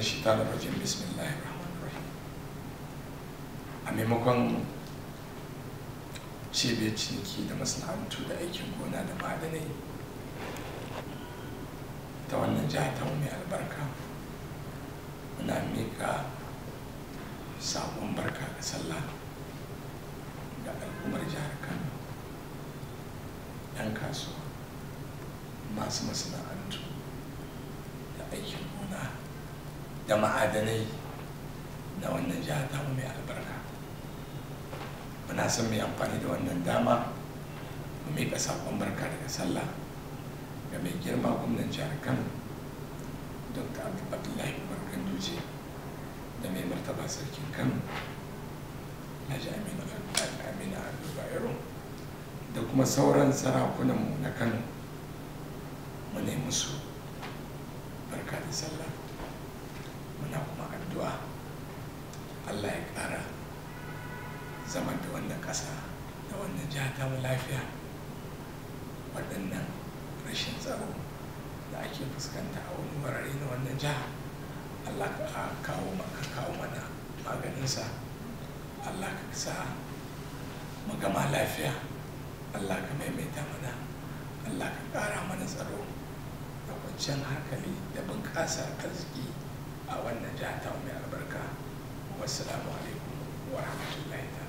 الشيطان الرجيم بسم الله الرحمن الرحيم a maimakon cibiyar ciniki da masana'antu da aikin gona da ma'adanai ta wannan jiha ta mai albarka muna mika sabon barka da sallah ga al'ummar jihar kano 'yan kasuwa masu masana'antu da aikin gona da ma'adanai na wannan jiha ta mai albarka muna son mai amfani da wannan dama mu miƙa saƙon barka daga sallah ga mai girma gwamnan jihar kano dr abdullahi umar ganduje da mai martaba sarkin kano alhaji aminu aminu ado bayero da kuma sauran sarakunanmu na kano mu ne musu barka da sallah muna kuma addu'a allah ya ƙara zaman da wannan ƙasa da wannan jiha ta mu lafiya waɗannan rashin tsaro da ake fuskanta a wani wurare na wannan jiha allah ka kawo maka kawo mana maganinsa allah ka sa mu gama lafiya allah ka maimaita mana allah ka ƙara mana tsaro da kwanciyar hankali da bunƙasar arziki a wannan jiha ta mai albarka wasu alaikum wa rahmatullahi